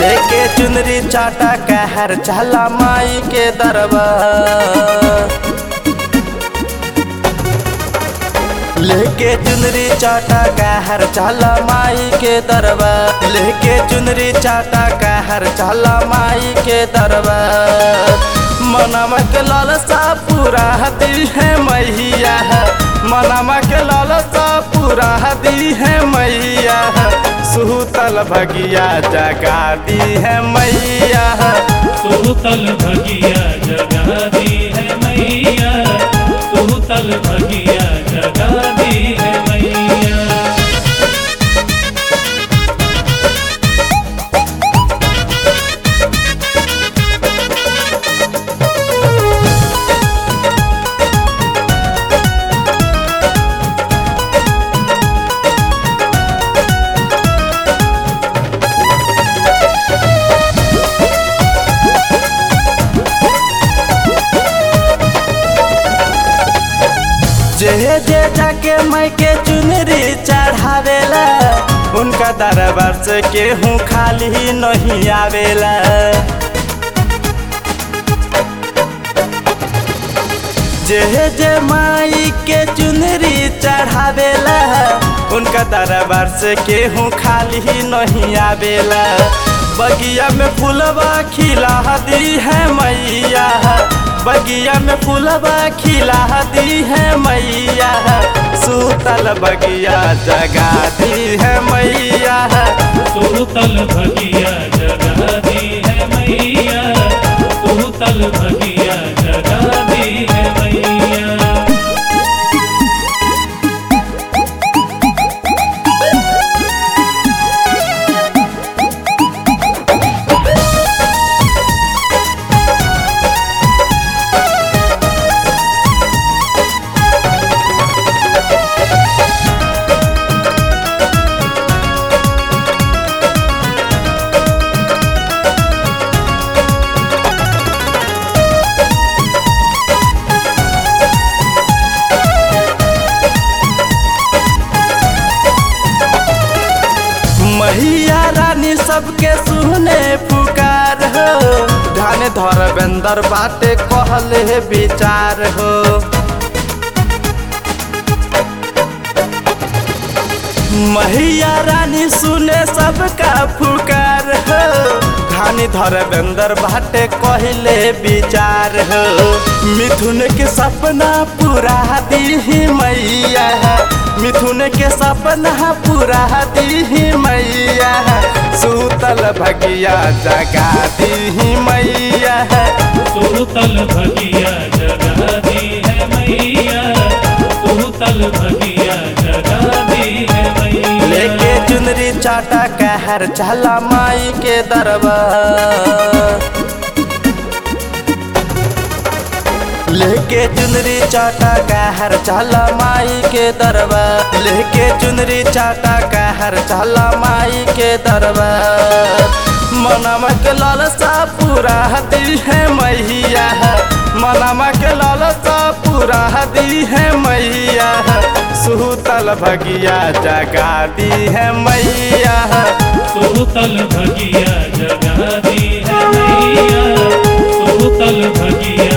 लेके चुनरी चाटा कहर चला माई के दरबार लेके चुनरी चाटा कहर चला माई के दरबार लेके चुनरी चाटा कहर चला माई के दरबार मनम के लालसा पूरा दी है मैया मनम के लालसा पूरा दी है मैया सुतल भगिया जगा दी है मैया सुतल भगिया जगा दी है मैया सुतल भगिया जगा दी है मैया जे जे जाके माई के चुनरी चढ़ावेला उनका दरबार से केहू खाली नहीं आवेला जे जे माई के चुनरी चढ़ावेला उनका दरबार से केहू खाली नहीं आवेला बगिया में फूलबा खिला दी है मैया बगिया में फूलबा खिला दी है मैया सूतल बगिया जगा दी है मैया सुतल भगिया जगा दी है मैया सुतल भगिया जगा दी है मैया मैया रानी सबके सुने पुकार हो ध्यान धर्मेंद्र बाटे कहले विचार हो मैया रानी सुने सबका पुकार हो धानी धर्मेंद्र बाटे कहले विचार हो मिथुन के सपना पूरा दी मैया मिथुन के सपना पूरा दी मैया सूतल भगिया जगा दी मैया सुतल भगिया जगा दी है मैया सुतल भगिया जगा दी है मैया लेके चुनरी चाटा कहर चला माई के दरबार लेके चुनरी चाटा कहर चला माई के दरबार लेके चुनरी चाटा कहर चला माई के दरबार मनम के लालसा पूरा दी है मैया मनम के लालसा पूरा दी है मैया सुतल भगिया जगा दी है मैया सुतल भगिया जगा दी है मैया सुतल भगिया